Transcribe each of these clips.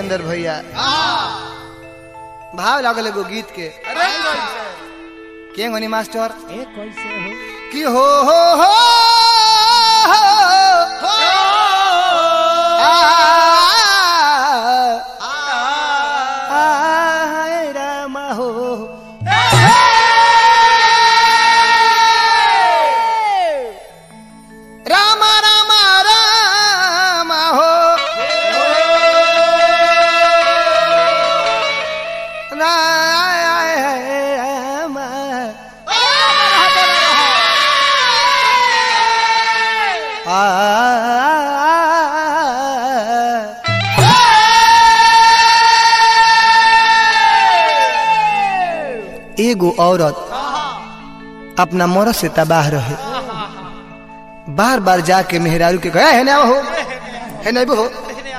जितेंद्र भैया भाव लागल एगो गीत के अरे कैसे के गनी मास्टर ए कैसे हो कि हो हो हो आ, आ, राम हो राम राम राम हो राम एगो औरत अपना मरद से तबाह रहे बार बार जाके मेहरारू के कहा है ना हो है ना हो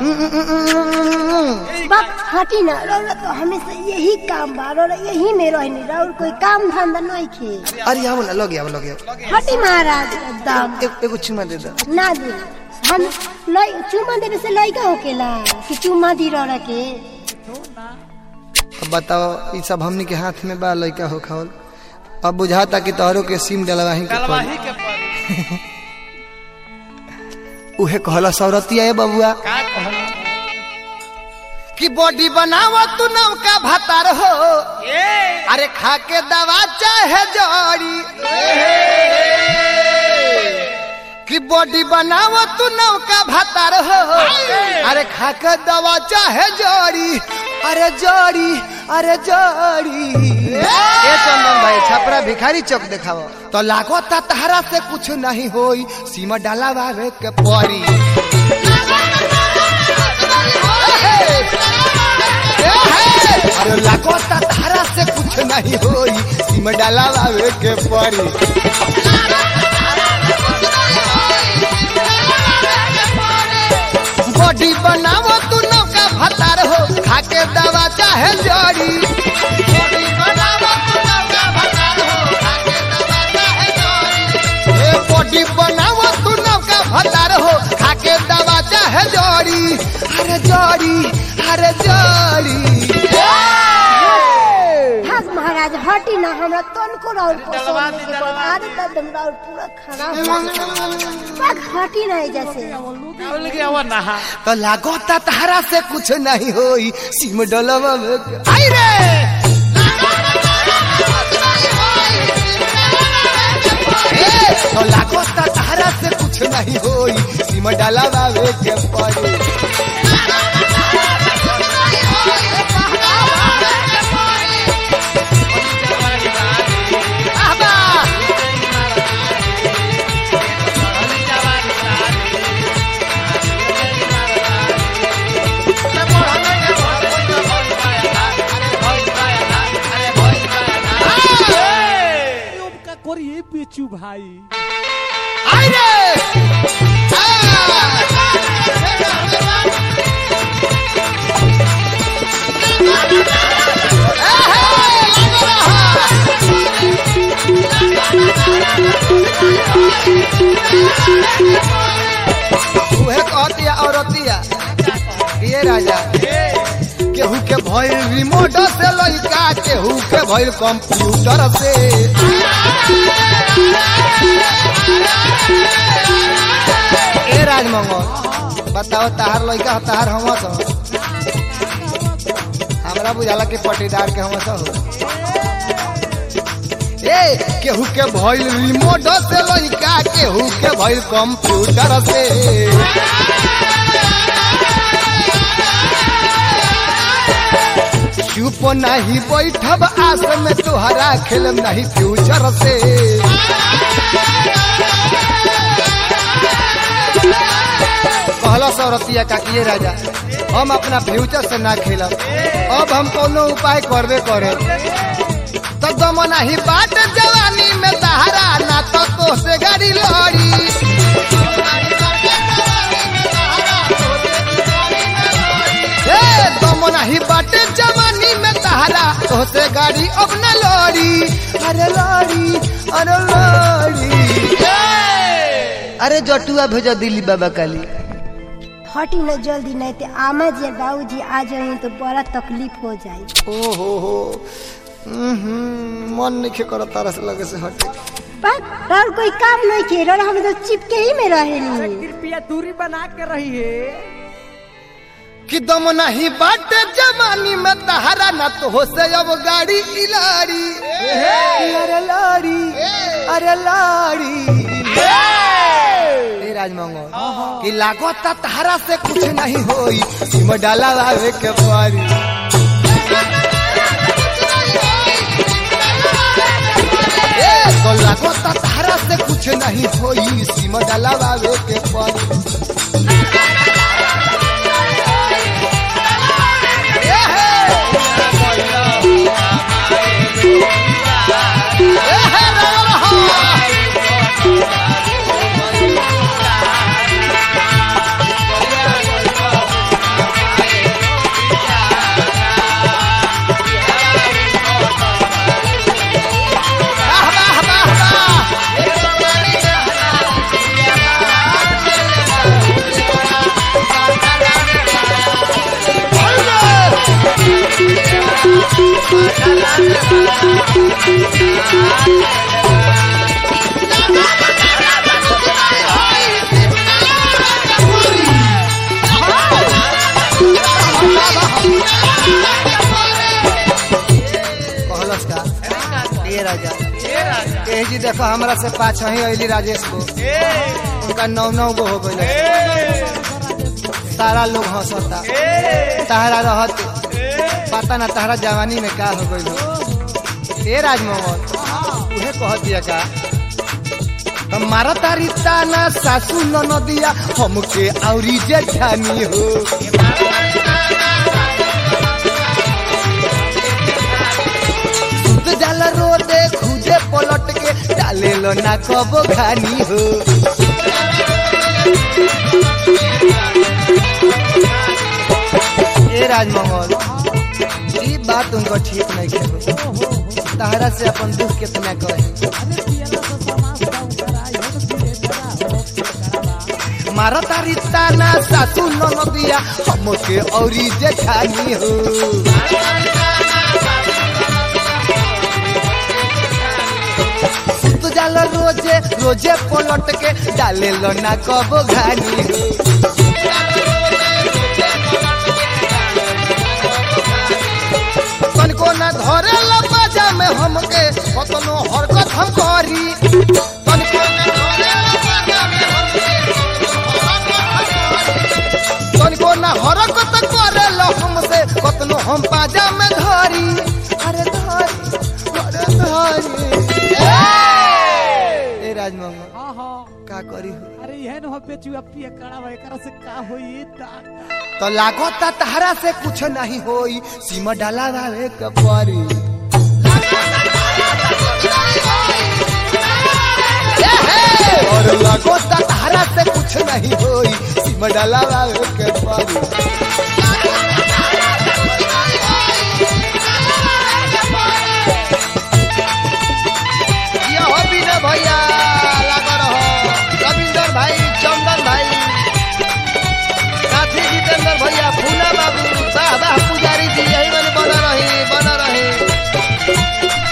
बक हटी ना रौरा तो हमेशा यही काम बा रौरा यही में रहनी रौर कोई काम धंधा नहीं खे अरे आओ ना लगे आओ लगे आओ। हटी महाराज एकदम ए- एगो चुमा दे दो ना दे हम लई चुम्मा देवे से लइका होकेला कि चुम्मा दी रौरा के अब बताओ ये सब हमनी के हाथ में बा लइका हो खावल अब बुझाता कि तोहरो के सिम डलवाही के पड़ी। कलवाही के पर उहे कहला सौरतिया ए बबुआ का कहला कि बॉडी बनावा तू नौका भातार हो ए अरे खा के दवा चाहे जड़ी कि बॉडी बनावा तू नौका भातार हो अरे खा के दवा चाहे जड़ी अरे जड़ी अरे जड़ी ए चंदन भाई छपरा भिखारी चौक देखाओ तो लागो ता तहरा से कुछ नहीं होई सीमा डाला बावे के परी अरे लागो ता तहरा से कुछ नहीं होई सीमा डाला बावे के परी बॉडी बनावो तू नौका भतार हो खाके दवा चाहे जड़ी बॉडी बनावो तू नौका भतार हो खाके दवा चाहे जड़ी ए बॉडी बनावो तू नौका भतार हो खाके दवा चाहे जड़ी अरे जड़ी अरे जड़ी हास महाराज हटी ना हमरा तन को रौर डलवा पसंद दी, के डलवा बाद एकदम रौर पूरा खराब बक हटी ना जैसे बोल के आवा नहा तो लागो ता तहरा से कुछ नहीं होई सिम डलवा में के- आई रे ए, तो लागो ता तहरा से कुछ नहीं होई सिम डलवा में के पड़ी आबा का करिए बेचू भाई आई रे उहे कहतिया औरतिया ये राजा केहू के भइल रिमोट से लइका केहू के भइल कंप्यूटर से ए राजमंगल बताओ तहार लइका हो तहार हम तो हमरा बुझाला कि पटीदार के हम हो ए केहू के भइल रिमोट से लइका केहू के भइल कंप्यूटर से चुप नहीं बैठब आस में तोहरा खेलम नहीं फ्यूचर से कहला सौरतिया का ये राजा हम अपना फ्यूचर से ना खेलब अब हम कोनो उपाय करबे करे तो दम नहीं बाट जवानी में तहरा ना तो तो से गाड़ी लड़ी ए दम नहीं बाट जवानी में तहरा तो से गाड़ी अब न लड़ी अरे लड़ी अरे लड़ी अरे जटुआ भेजो दिल्ली बाबा काली हटी न जल्दी नहीं तो आमा जी और बाबू जी आ जाए तो बड़ा तकलीफ हो जाए ओ हो हो हम्म, मन नहीं करो तारा से लगे से हटे पर और कोई काम नहीं किए और हम तो चिपके ही में रहे कृपया दूरी बना के रही है कि दम नहीं बाटे जवानी में तहरा न तो हो से अब गाड़ी इलाड़ी अरे लाड़ी अरे लाड़ी ए राजमंगल कि लागता तहरा से कुछ नहीं होई सिम डाला लावे के पारी ए तो लागता तहरा से कुछ नहीं होई सिम डाला लावे के पारी कहलस का ए राजा ए जी देखो हमरा से पाछा ही अली राजेश को उनका नौ नौ गो हो गए सारा लोग हंसता तहरा रहत पता ना तहरा जवानी में का हो गई ए राजमोहन उहे कह दिया का हम मारा तारी ताना सासू नदिया हमके औरी जेठानी हो सुत जाल रो दे खुदे पलट के डाले लो ना कबो खानी हो ए राजमंगल ई बात उनको ठीक नहीं के तहरा से अपन दुख कितना कहे अरे पियला तो समाज का ऊपर आई हो तो धीरे धीरे हो करा मारा तारी ताना सासू नदिया हमके औरी जेठानी हो सुत जाल रोजे रोजे पलट के डाले लो ना कबो घानी हो तनको ना धरे ला बाजा में हमके कतनो हरकत हम करी तनको ना धरे ला बाजा में हमके तनको ना हरकत करे ला हमसे कतनो हम बाजा में धरी अरे धरी अरे धरी ए राजमंगल हाँ हाँ का करी हो अरे यह न हो बेचुआ पिया कड़ा भाई करा से का होई ता तो लागता तहरा से कुछ नहीं होई सीमा डाला वाले कपरी और लागता तहरा से कुछ नहीं होई सीमा डाला वाले कपरी ये हो बिना भैया लगा रहो रविंदर भाई चंदन भाई साथी जितेंद्र भैया फूला बाबू वाह वाह पुजारी जी यही मन बना रही बना रही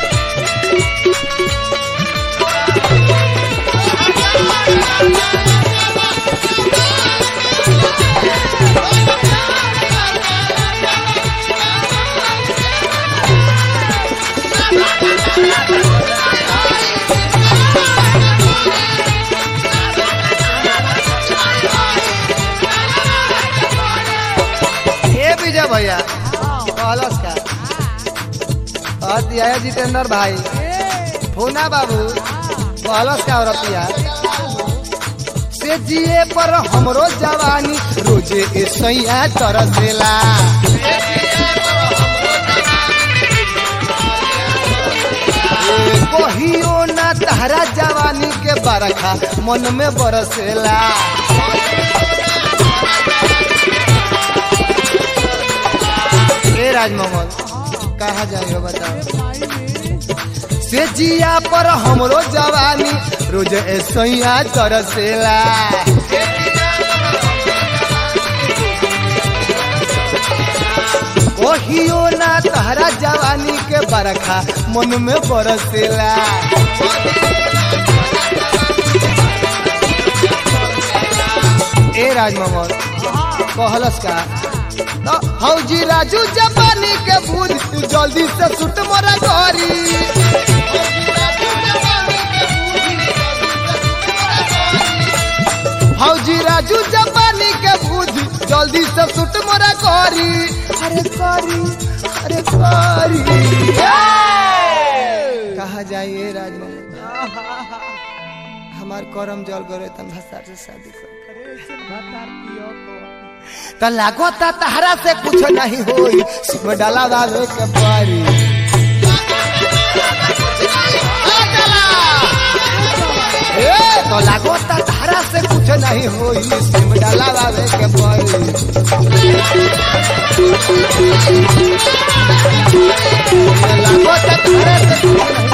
ए विजय भैया कहलस का कह दिया है जितेंद्र भाई फूना बाबू कहलस का औरतिया से जिए पर हमरो जवानी रोजे ए सैया तरसेला ए, कहियो ना तहरा जवानी के बरखा मन में बरसेला ए राजमोहन कहा जाइयो बताओ भाई में से जिया पर हमरो जवानी रोज ऐसैया तरसेला कहियो ना तहरा जवानी के बरखा मन में बरसेला ए राजमोहन कहलस का तो हौजी राजू जवानी के बुझ तू जल्दी से सुट मोरा घरी हौजी राजू जवानी के बुझ जल्दी से सुट मोरा घरी अरे करी अरे करी कहा जाइए राजमोहन हमार करम जल गए तन भसार से शादी कर त लागता तहरा से कुछ नहीं होई सिम डाला बाबे के पारी ए तो लागता तहरा से कुछ नहीं होई सिम डाला बाबे के पारी लागता तहरा से कुछ नहीं